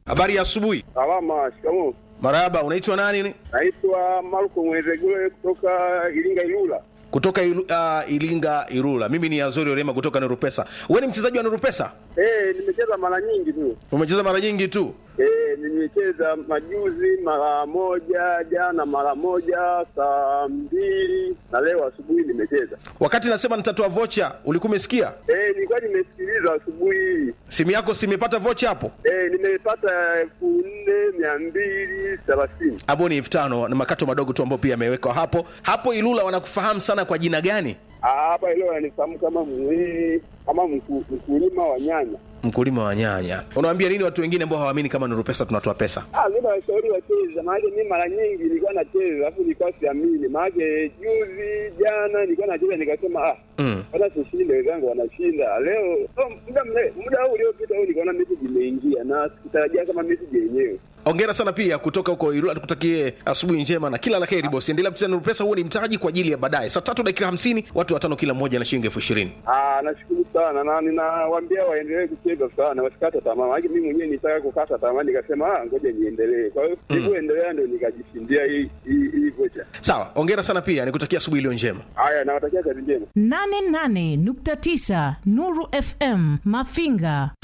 Habari ya asubuhi. Salama, shikamoo. Marahaba, unaitwa nani? Naitwa Marko Mwezegule kutoka Iringa Ilula. Kutoka ilu, uh, Ilinga Irula. Mimi ni Azori Orema kutoka Nurupesa. Wewe ni mchezaji wa Nurupesa? Eh, nimecheza mara nyingi tu. Umecheza mara nyingi tu. Eh, nimecheza majuzi mara moja, jana mara moja, saa mbili na leo asubuhi nimecheza. Wakati nasema nitatoa vocha, ulikuwa umesikia? Eh, nilikuwa nimesikiliza asubuhi hii. Simu yako simepata vocha hapo? Eh, nimepata elfu nne mia mbili thelathini. Hapo ni elfu tano na makato madogo tu ambayo pia yamewekwa hapo. Hapo Ilula wanakufahamu sana kwa jina gani? Ah, Hapa leo ananifahamu kama mwili kama mku- mkulima wa nyanya. Mkulima wa nyanya. Unawaambia nini watu wengine ambao hawaamini kama Nurupesa tunatoa pesa? Ah, mimi nawashauri wacheze, maana mimi mara nyingi nilikuwa nacheza alafu nilikuwa siamini, maana juzi jana nilikuwa nacheza nikasema ah, Mm. hata sishinde, wenzangu wanashinda leo. Oh, muda mre- muda huu uliopita huu nikaona message imeingia na sikutarajia kama message yenyewe. Hongera sana pia kutoka huko Ilula, tukutakie asubuhi njema na kila la heri bosi. Endelea kucheza Nurupesa, huo ni mtaji kwa ajili ya baadaye. Saa tatu dakika hamsini, watu watano kila mmoja na shilingi elfu ishirini. Ah, nashukuru sana na ninawaambia waendelee kucheza sana, wasikate tamaa. Maana mimi mwenyewe nitaka kukata tamaa, nikasema ah, ngoja niendelee. Kwa hiyo nilivyoendelea ndio nikajishindia hii hii hii vocha. Sawa, hongera sana pia, nikutakia asubuhi iliyo njema. Haya, nawatakia kazi njema. 88.9 Nuru FM Mafinga